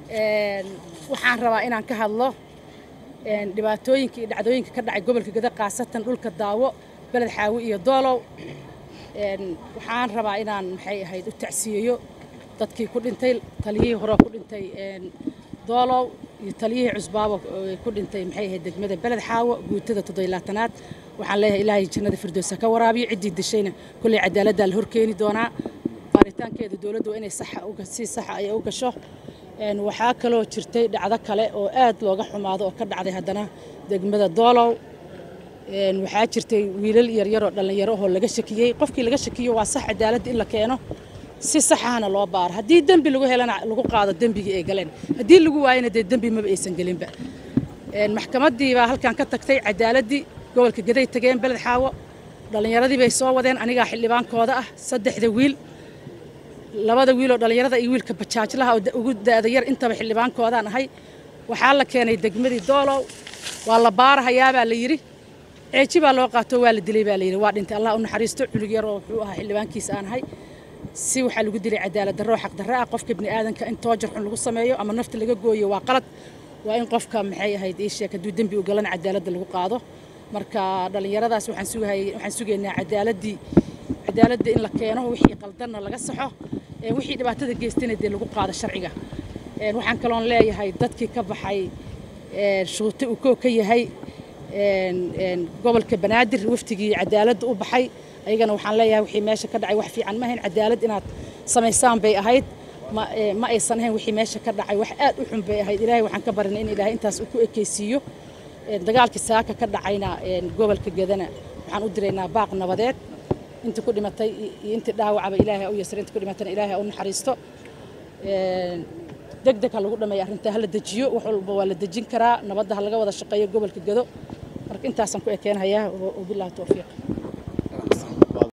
waxaan rabaa inaan ka hadlo dhibaatooyinka iyo dhacdooyinka ka dhacay gobolka gada khaasatan dhulka daawo beled xaawi iyo doolow waxaan rabaa inaan maxay ahayd u tacsiyeeyo dadkii ku dhintay taliyihii hore ku dhintay doolow iyo taliyihii cusbaabo ku dhintay maxay ahayd degmada beled xaawo guutada toddobilaatanaad waxaan leeyahay ilaahay jannada firdowsa ka waraabiyo ciddii dishayna kolley cadaaladdaa la horkeeni doonaa baaritaankeeda dowladdu waa inay saxa si saxa ay u gasho waxaa kaloo jirtay dhacdo kale oo aad looga xumaado oo ka dhacday haddana degmada doolow waxaa jirtay wiilal yaryaroo dhallinyaro oo laga shakiyey qofkii laga shakiyo waa sax cadaaladda in la keeno si saxahana loo baaro haddii dembi lagu helana lagu qaado dembigii ay galeen haddii lagu waayana dee dembi maba aysan gelinba maxkamaddii baa halkan ka tagtay cadaaladdii gobolka gaday tageen beled xaawo dhallinyaradii bay soo wadeen anigaa xildhibaankooda ah saddexda wiil labada wiiloo dhallinyarada iyo wiilka bajaajlaha oo ugu daada yar intaba xildhibaankoodaan ahay waxaa la keenay degmadii doolow waa la baarahayaabaa la yidhi ceeji baa loo qaato waa la dilay baa la yidhi waa dhintay allah u naxariisto culig yar oo wuxuu ahaa xildhibaankiisa aan ahay si waxaa lagu dilay cadaalad darro xaq darro ah qofka bini aadanka in toojar xun lagu sameeyo ama nafta laga gooyo waa qalad waa in qofka maxay ahayd ii sheeg hadduu dembi u galana cadaaladda lagu qaado marka dhallinyaradaas waxaan sugahayay waxaan sugaynaa cadaaladdii cadaaladda in la keeno wixii qaldanna laga saxo wixii dhibaatada geystayna dee lagu qaado sharciga waxaan kaloon leeyahay dadkii ka baxay shuute uu koo ka yahay gobolka banaadir waftigii cadaaladda u baxay ayagana waxaan leeyahay wixii meesha ka dhacay wax fiican ma ahayn cadaalad inaad samaysaan bay ahayd ma aysan ahayn wixii meesha ka dhacay wax aad u xun bay ahayd ilaahay waxaan ka barinay in ilaahay intaas uu ku ekeysiiyo dagaalkii saaka ka dhacayna gobolka gadana waxaan u diraynaa baaq nabadeed intii ku dhimatay iyo intii dhaawacaba ilaahay u yasir intii ku dhimatana ilaahay u naxariisto deg deg ha lagu dhameeyo arrintaa ha la dejiyo wax walba waa la dejin karaa nabadda ha laga wada shaqeeyo gobolka gado marka intaasaan ku ekeenhayaa wabillahi towfiiq